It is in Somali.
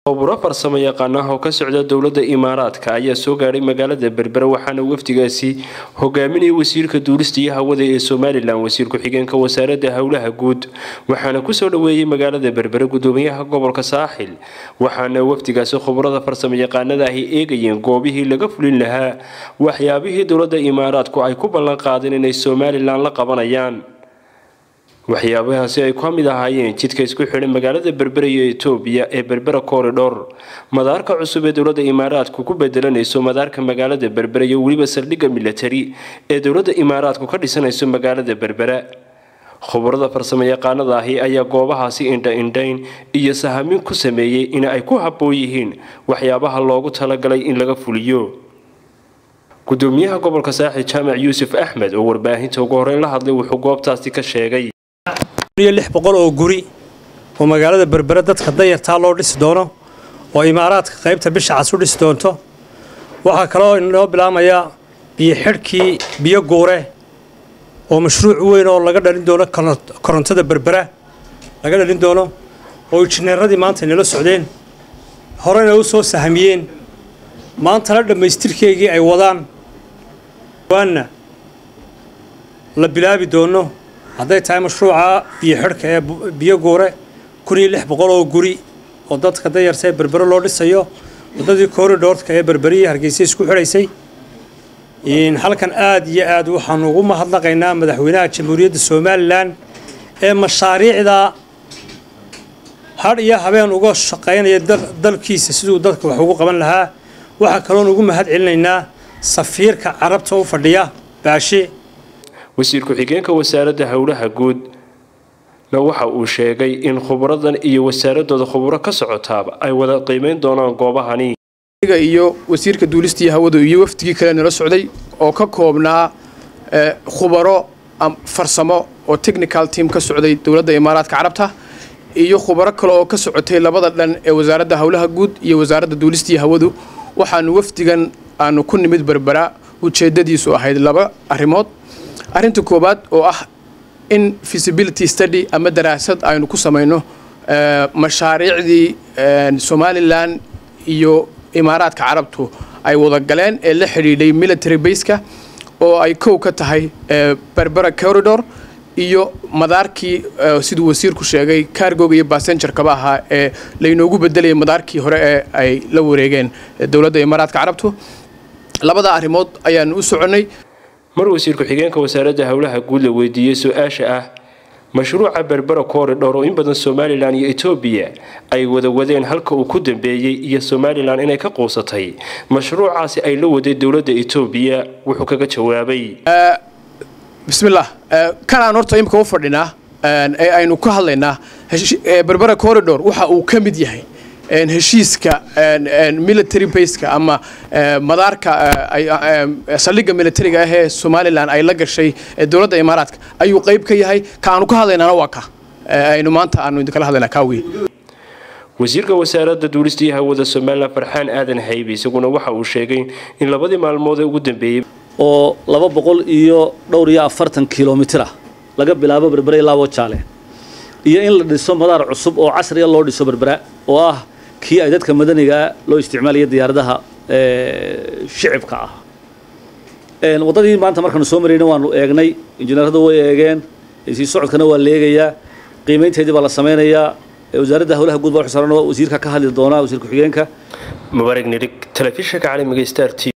khuburo farsamo yaqaan ah oo ka socda dowladda imaaraadka ayaa soo gaadhay magaalada berbera waxaana wafdigaasi hogaaminaya wasiirka duulista iyo hawada ee somalilan wasiir ku-xigeenka wasaaradda howlaha guud waxaana kusoo dhaweeyey magaalada berbere gudoomiyaha gobolka saaxil waxaana wafdigaasi khuburada farsamo yaqaanada ahi eegayeen goobihii laga fulin lahaa waxyaabihii dowladda imaaraadku ay ku ballan qaadeen inay somalilan la qabanayaan waxyaabahaasi ay ka mid ahaayeen jidka isku xidhay magaalada berbera iyo etoobiya ee berbera koridhor madaarka cusub ee dowladda imaaraadku ku bedelanayso madaarka magaalada berbera iyo weliba saldhigga milatari ee dowladda imaaraadku ka dhisanayso magaalada berbera khubarada farsamo yaqaanada ahi ayaa goobahaasi indha-indhayn iyo sahamin ku sameeyey in ay ku habboon yihiin waxyaabaha loogu talagalay in laga fuliyo gudoomiyaha gobolka saaxil jaamac yuusuf axmed oo warbaahinta ugu horeyn la hadlay wuxuu goobtaasi ka sheegay lix boqol oo guri oo magaalada berbere dadka dayartaa loo dhisi doono oo imaaraadka qaybta bisha cas u dhisi doonto waxaa kaloo inoo bilaamayaa biyo xidhkii biyo guure oo mashruuc weyn oo laga dhalin doono korontada berbera laga dhalin doono oo injineeradii maanta inala socdeen horena u soo sahamiyeen maantana dhammaystirkeygii ay wadaan waana la bilaabi doono hadday tahay mashruuca biyo xidhka ee biyo guure kun iyo lix boqol oo guri oo dadka dayarta ee berbere loo dhisayo waddadii koridhoorka ee berberiya hargeysa isku xidhaysay halkan aada iyo aad waxaanu ugu mahadnaqaynaa madaxweynaha jamhuuriyadda somalilan ee mashaariicda hadh iyo habeen uga shaqaynaya dalkiisa siduu dadka wax ugu qaban lahaa waxaa kaloon ugu mahad celinaynaa safiirka carabta u fadhiya baashe wasiir ku-xigeenka wasaaradda howlaha guud na waxa uu sheegay in khuburadan iyo wasaaradooda khuburo ka socotaaba ay wada qiimeyn doonaan goobahani iyo wasiirka duulistii hawadu iyo wafdigii kale nala socday oo ka koobnaa khubaro farsamo oo technical team ka socday dowladda imaaraadka carabta iyo khubaro kale oo ka socotay labada dhan ee wasaaradda howlaha guud iyo wasaaradda duulistii hawadu waxaanu wafdigan aanu ku nimid berbera ujeedadiisu ahayd laba arrimood arrinta koowaad oo ah in feasibility study ama daraasad aynu ku samayno mashaariicdii somalilan iyo imaaraadka carabtu ay wada galeen ee la xidhiidhay military baska oo ay kow ka tahay berbera corridor iyo madaarkii siduu wasiirku sheegay cargoga iyo bassengerkaba ahaa ee laynoogu bedelayay madaarkii hore ee ay la wareegeen dowladda imaaraadka carabtu labada arrimood ayaanu u soconnay mar wasiir ku-xigeenka wasaaradda howlaha guud la weydiiyey su-aasha ah mashruuca berbera koridhor oo in badan somalilan iyo etoobiya ay wada wadeen halka uu ku dambeeyey iyo somalilan inay ka quusatay mashruucaasi ay la waday dowladda etoobiya wuxuu kaga jawaabay bismillaah kan aan horta imika u fadhinaa ee aynu ka hadlaynaa berbera corridor waxa uu ka mid yahay heshiiska military baska ama madaarka saldhigga militariga ah ee somalilan ay la gashay dowladda imaaraadka ayuu qayb ka yahay ka aanu ka hadlaynaana waa ka aynu maanta aanu idinkala hadlaynaa kaa wey wasiirka wasaaradda duulista iyo hawada somalilan farxaan aadan haybe isaguna waxa uu sheegay in labadii maalmood ee ugu dambeeyey oo laba boqol iyo dhowr iyo afartan kilomitira laga bilaabo berbere ilaa wajaale iyo in la dhiso madaar cusub oo casriya loo dhiso berbera oo ah kii ay dadka madanigaa loo isticmaalaya diyaaradaha shicibka ah waddadii maanta markaanu soo marayna waanu eegnay injineeradu way eegeen sii socodkana waa leegayaa qiimaynteedii baa la samaynayaa wasaaradda howlaha guud baa xusaaran wasiirka ka hadli doonaa wasiir ku-xigeenka mubaarag nirig telefishinka caalamiga star t